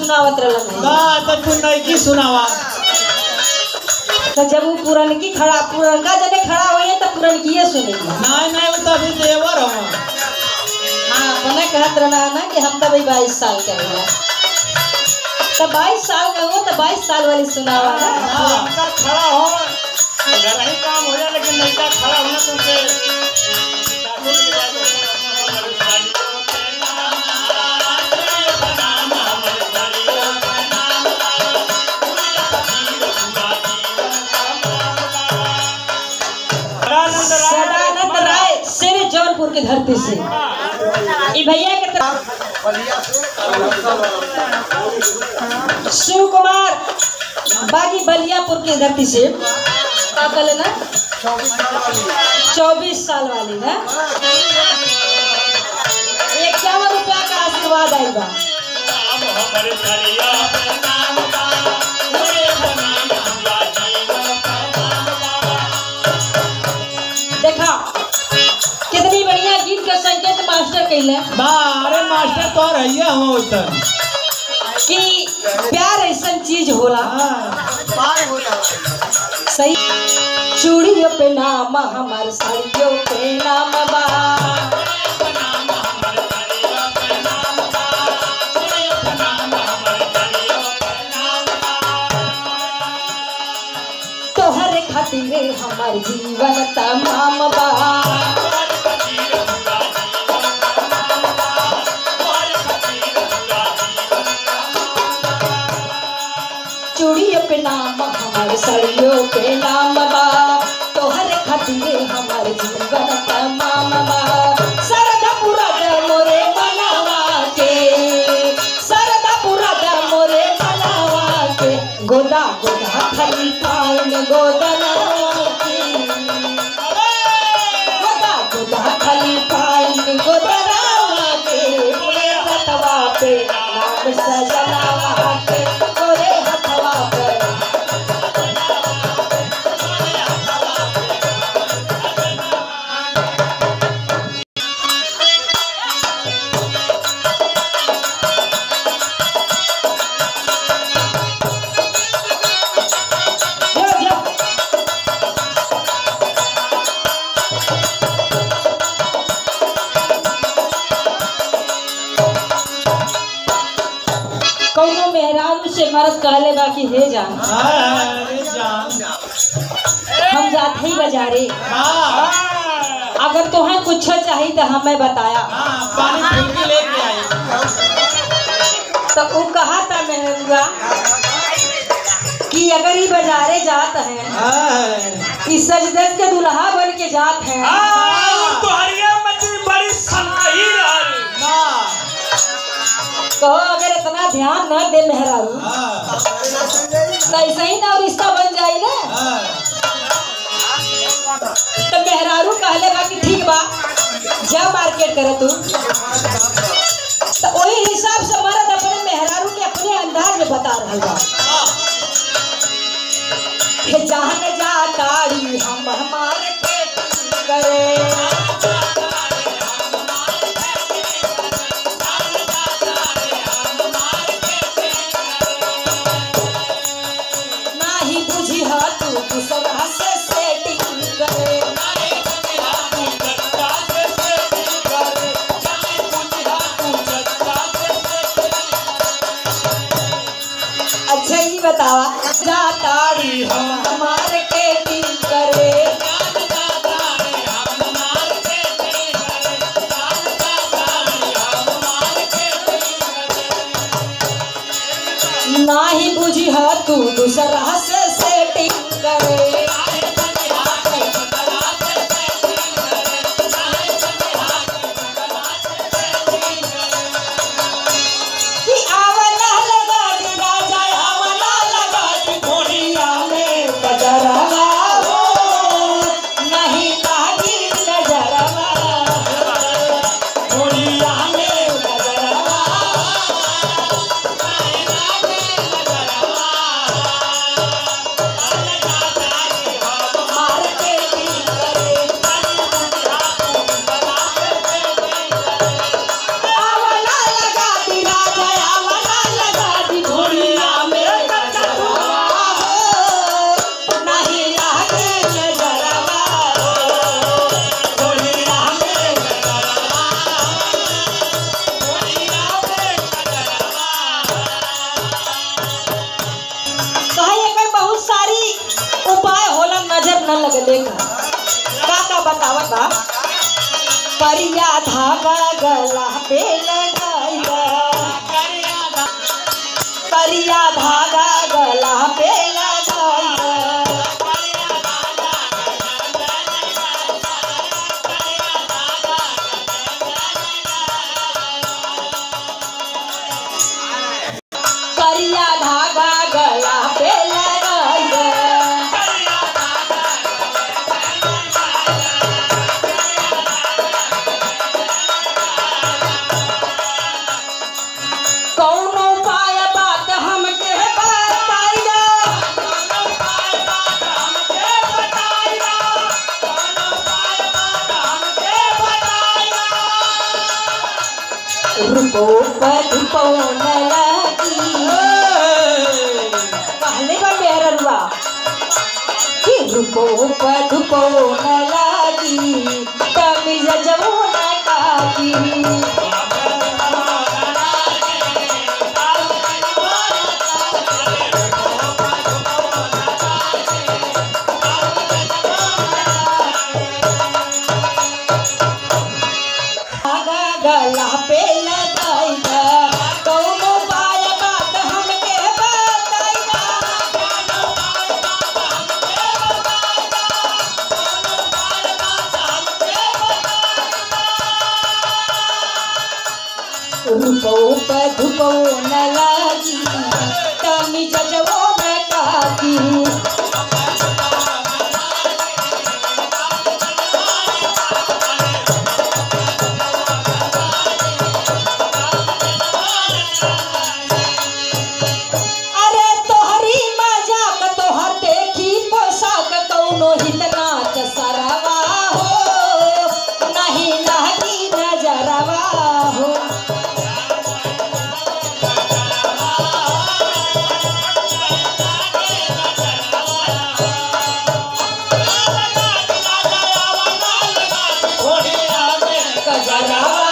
सुनावत रहलन का तो तू नैकी सुनावा तो जब वो पुरनकी खड़ा पुरनका जने खड़ा होइए तो पुरनकीये सुनेगी नहीं नहीं वो तो अभी देवर हो हाँ अपने कहत रहना ना कि हम तो भाई बाईस साल के हुआ तो बाईस साल का हुआ तो बाईस साल वाली सुनावा ना लड़का खड़ा हो घर ही काम हो जाए लेकिन लड़का खड़ा होना तो उनके सासू की बात होती है, हमारी सालियों के नाम, के नाम, हमारी सालियों के नाम, पूरी फकीर पूरा जीवन का मामला। सदानंद राय सिर जौनपुर की धरती से ई भैया के तरफ शिव कुमार बागी बलियापुर की धरती से का कहले ना चौबीस साल वाली ना इक्यावन रुपया का आशीर्वाद आई बा नाम हमारी सालियों के नाम का, पूरे नाम पूरा जीवन का मामला। देखा कितनी बढ़िया गीत के संकेत मास्टर कहले बा अरे मास्टर तो रहिए हो उधर कि प्यार ऐसा चीज होला सही चूड़ियों पे नाम हमार साड़ियों पे नाम बा तोहरे खातिर हमार जीवन तमाम बा चूड़ियों पे नाम हमार साड़ियों पे नाम बा तोहरे खातिर हमार जीवन तमाम बा सरदा पूरा दे मोरे मनावा के सरदा पूरा दे मोरे मनावा के गोदा गोदा खाली पाउन गोदना के गोदा गोदा खाली पाउन गोदना के गोरे हथवा पे नाम सजनावा के गोरे हथवा पे जो जो कौनो मेहरारू से मरद कहले बा कि हे जान अरे जान हम जाते ही बाजारे हाँ अगर तुम्हें कुछ चाहिए तो हमें बताया हाँ पानी फिल्की लेके आई तो वो कहा था मेहरुआ कि अगर ये बाजारे जात हैं हाँ इस सजदत के दुल्हा बन के जात हैं तो हरिया मची बड़ी सनकही रहल ना कहो अगर इतना ध्यान न दे मेहरारू हाँ तो ऐसे ही ना रिश्ता बन जाए ना हाँ तो मेहरारू कहले बा कि ठीक बा जा मार्केट करे तू तो वही हिसाब से मर्द अपने मेहरारू के अपने अंदाज में बता रहा बा हे जान जा ताड़ी हम हमारे पेट करे नाही बुझी हा तू दूसरा से सेटिंग करे अच्छा ही बतावा जा ताड़ी हम हमारे पेटिंग करे बा करिया धागा गला पे लगाई करिया धागा गला पे लगाई करिया धागा गला पे लगाई कौनो पाय बात हमके बताइया रुपो पधुपो न लगी कहले बा मेरा रुआ कि रुपो पधुपो न लगी तमिज जबो न काकी धागा गला पे लगाइगा कौनो पाय बात हमके बताइगा रूपो पधुपो न लागी तमी जजवो न काकी अरे तोहरी मजाक तोहर देखी पोशाक कौनो हितनाथ सरवा हो नहीं लहकी नजरवा हो थोड़ी आगे गजरवा